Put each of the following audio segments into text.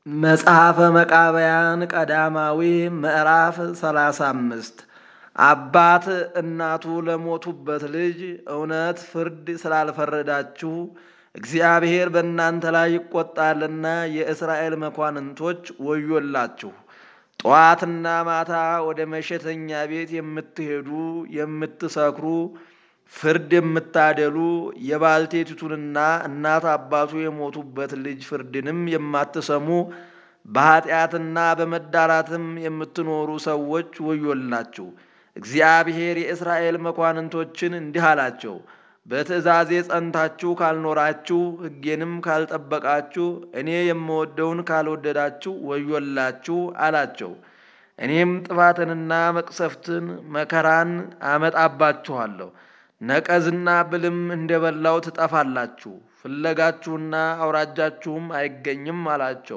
መጽሐፈ መቃብያን ቀዳማዊ ምዕራፍ ሰላሳ አምስት አባት እናቱ ለሞቱበት ልጅ እውነት ፍርድ ስላልፈረዳችሁ እግዚአብሔር በእናንተ ላይ ይቆጣልና የእስራኤል መኳንንቶች ወዮላችሁ። ጠዋትና ማታ ወደ መሸተኛ ቤት የምትሄዱ የምትሰክሩ፣ ፍርድ የምታደሉ የባልቴቲቱንና እናት አባቱ የሞቱበት ልጅ ፍርድንም የማትሰሙ በኃጢአትና በመዳራትም የምትኖሩ ሰዎች ወዮላችሁ። እግዚአብሔር የእስራኤል መኳንንቶችን እንዲህ አላቸው፣ በትእዛዜ ጸንታችሁ ካልኖራችሁ ሕጌንም ካልጠበቃችሁ እኔ የምወደውን ካልወደዳችሁ ወዮላችሁ አላቸው። እኔም ጥፋትንና መቅሰፍትን መከራን አመጣባችኋለሁ። ነቀዝና ብልም እንደበላው ትጠፋላችሁ፣ ፍለጋችሁና አውራጃችሁም አይገኝም አላቸው።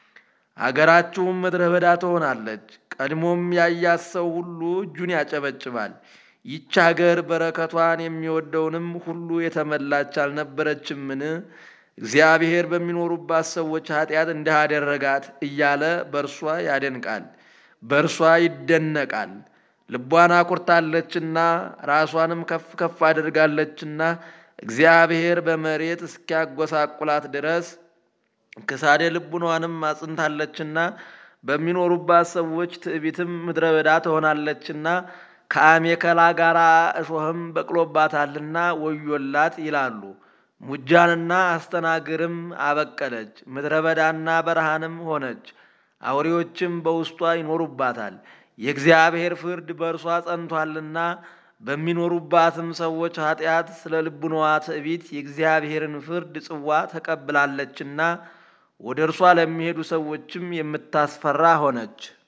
አገራችሁም ምድረ በዳ ትሆናለች። ቀድሞም ያያት ሰው ሁሉ እጁን ያጨበጭባል። ይች አገር በረከቷን የሚወደውንም ሁሉ የተመላች አልነበረችምን? እግዚአብሔር በሚኖሩባት ሰዎች ኃጢአት እንዲህ አደረጋት እያለ በእርሷ ያደንቃል፣ በእርሷ ይደነቃል። ልቧን አኩርታለችና ራሷንም ከፍ ከፍ አድርጋለችና እግዚአብሔር በመሬት እስኪያጎሳቁላት ድረስ ክሳዴ ልቡኗንም አጽንታለችና በሚኖሩባት ሰዎች ትዕቢትም ምድረ በዳ ትሆናለችና ከአሜከላ ጋር እሾህም በቅሎባታልና ወዮላት ይላሉ። ሙጃንና አስተናግርም አበቀለች፣ ምድረ በዳና በረሃንም ሆነች። አውሬዎችም በውስጧ ይኖሩባታል። የእግዚአብሔር ፍርድ በእርሷ ጸንቷልና በሚኖሩባትም ሰዎች ኃጢአት ስለ ልቡናዋ ትዕቢት የእግዚአብሔርን ፍርድ ጽዋ ተቀብላለችና ወደ እርሷ ለሚሄዱ ሰዎችም የምታስፈራ ሆነች።